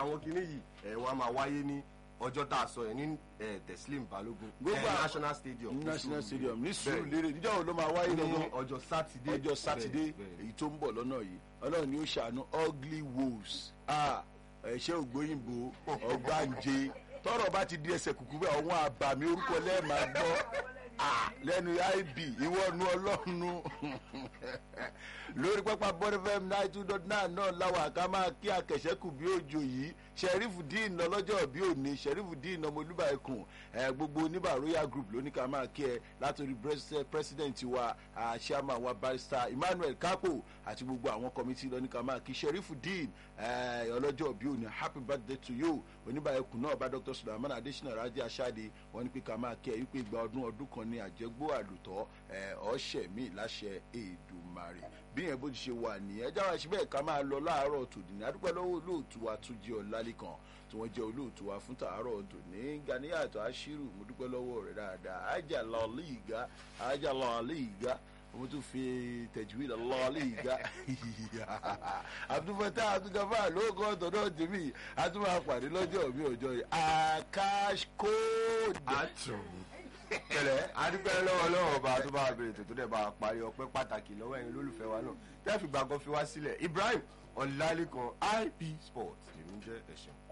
àwọn kinní yìí ẹ̀ wọ́n á máa wáyé ní ọjọ́ tá a sọ yẹn ní ẹ̀ teslim balogun Gbogbo ẹ̀ àwọn- national stadium ní national Surulere. stadium ní Bẹ́ẹ̀. Surulere níjọ́ wo ló máa wáyé ní gangan ọjọ́ sátidé ọjọ́ sátidé Bẹ́ẹ̀, bẹ́ẹ̀. èyí tó ń bọ̀ lọ́nà yìí ọlọ́run ni ó ṣàánú ugly wolves ẹ̀ṣẹ́ ògbóyìnbó ọgbàǹje tọrọ bá ti di ẹsẹ̀ kùkú bẹ́ẹ̀ ọ̀hún àbàmì orúkọ lẹ́ẹ̀ma gbọ́ Ah, lẹ́nu ib ìwọ nu ọlọ́run lórí pápá bọ́dẹ́fẹ́m nine two dot nine náà láwọn àká máa kí akẹ̀ṣẹ́kù bí òjò yìí sheriff dean lọ́lọ́jọ́ bí òní sheriff dean ọmọ olúbàẹ̀kùn ẹ̀ gbogbo oníbà royal group ló ní ká máa kí ẹ látòrí pres- president wa ah, chairman wa barrister emmanuel kapo àti gbogbo àwọn committee ló ní ká máa kí sheriff dean ẹ̀ ọlọ́jọ́ bí òní happy birthday to you oníbàẹ̀kùn náà bá dr sulaiman adesina raji asade wọn ní pé ká máa kí ẹ wípé ìgbà ọdún ọdún kan ní àjẹgbó àlùtọ́ ẹ̀ ọ̀ṣẹ̀ mi láṣẹ èdùmarè bí yẹn bó ti ṣe wà nìyẹn jáwé síbẹ̀ ká máa lọ láàárọ̀ tòdì ní adúpẹ́ lọ́wọ́ olóòtú wa tún jẹ́ ọ̀làlẹ́kan tí wọ́n jẹ́ olóòtú wa fún tàárọ̀ tòní ganiyàtọ̀ aṣírù mo dúpẹ́ lọ́wọ́ rẹ̀ dáadáa ajá lọ́ọ̀lì ìgá ajá lọ́ọ̀lì ìgá mo tún fi tẹ̀júwì lọ́ọ̀lì ìgá àtúfẹ́tà àtúgàfà lóògùn ọ̀tọ̀ náà tèmi àtúmọ̀ àpàdé lọ́jọ́ mi ọjọ́ yìí akash code. àtúnmí kẹlẹ adúpẹ́ lọ́wọ́ lọ́wọ́ ọba tó bá bèrè tó tó dẹ̀ bá a parí ọpẹ́ pàtàkì lọ́wọ́ ẹ̀yin olólùfẹ́ wa náà tẹ́ fi gbàgbọ́ fi wá sílẹ̀ ibrahim ọ̀làlẹ́kan ip sports èmi jẹ́ ẹ̀sìn.